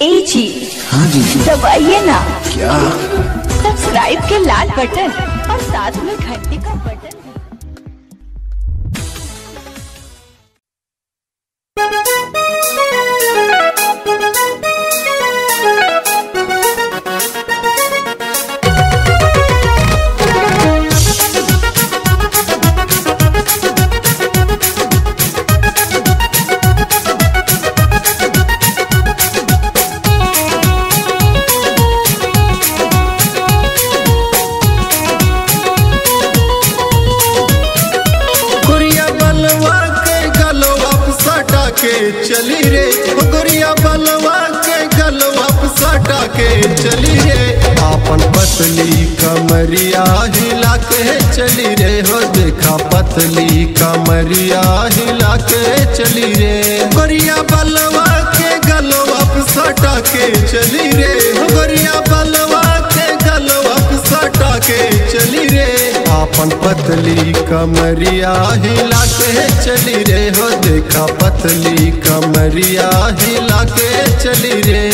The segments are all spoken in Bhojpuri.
ए जी हाँ जी दबाइए ना क्या सब्सक्राइब के लाल बटन और साथ में घंटी का बटन गुड़िया बलवा के गलवा सटा के चली रे ओ गुड़िया बलवा के गलवा सटा के चली रे आपन पतली कमरिया हिला के चली रे हो देखा पतली कमरिया हिला के चली रे गुड़िया बलवा के गलवा सटा के चली रे हो गुड़िया बलवा के गलवा सटा के चली रे आपन पतली कमरिया हिला के चली रे हो देखा पतली कमरिया हिला के चली रे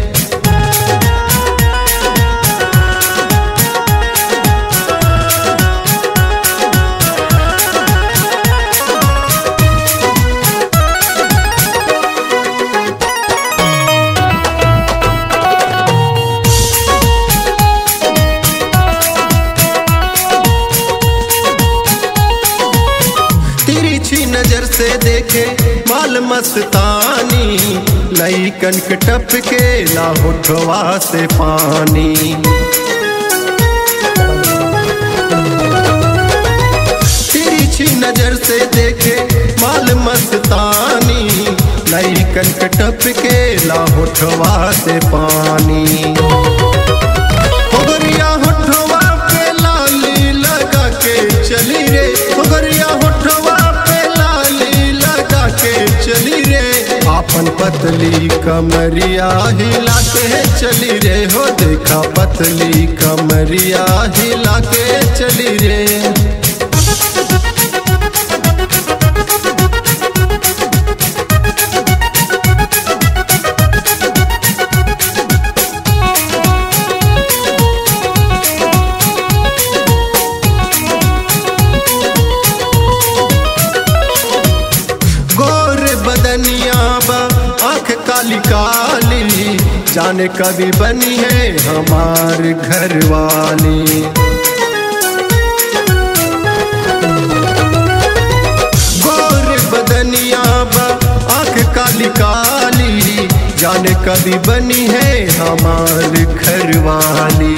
तिरछी नजर से देखे माल मस्तानी लई कनक टप के ला होठवा से पानी तिरछी नजर से देखे माल मस्तानी लई कनक टप के ला होठवा से पानी होगरिया होठवा पे लाली लगा के चली रे होगरिया होठवा पे लाली लगा के चली रे आपन पतली कमरिया हिला के चली रे हो देखा पतली कमरिया हिला के चली रे गोर बदनिया बा आंख काली काली जाने कभी बनी है हमार घर वाली गोर बदनिया बा आंख काली काली जाने कभी बनी है हमार घर वाली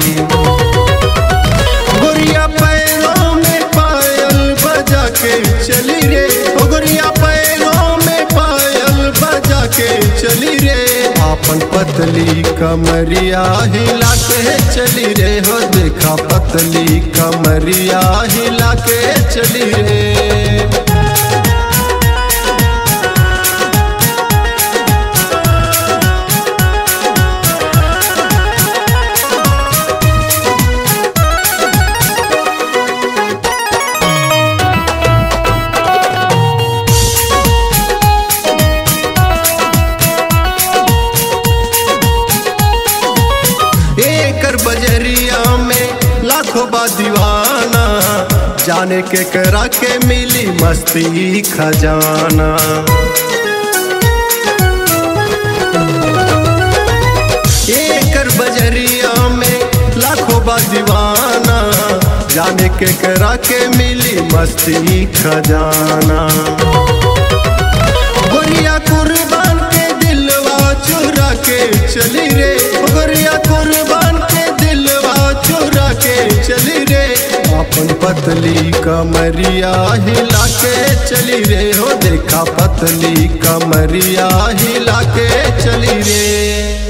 गोरिया पैरों में पायल बजा के चली रे ओ गोरिया पैरों में पायल बजा के चली रे आपन पतली कमरिया हिला के चली रे हो देखा पतली कमरिया हिला के चली रे एकर बजरिया में लाखों बा दीवाना जाने के करा के मिली मस्ती खजाना एकर बजरिया में लाखों बा दीवाना जाने के करा के मिली मस्ती खजाना गोरिया कुर्बान के दिलवा चुरा के चली रे गोरिया कुर्बान के दिलवा चुरा के चली रे अपन पतली कमरिया हिला के चली रे हो देखा पतली कमरिया हिला के चली रे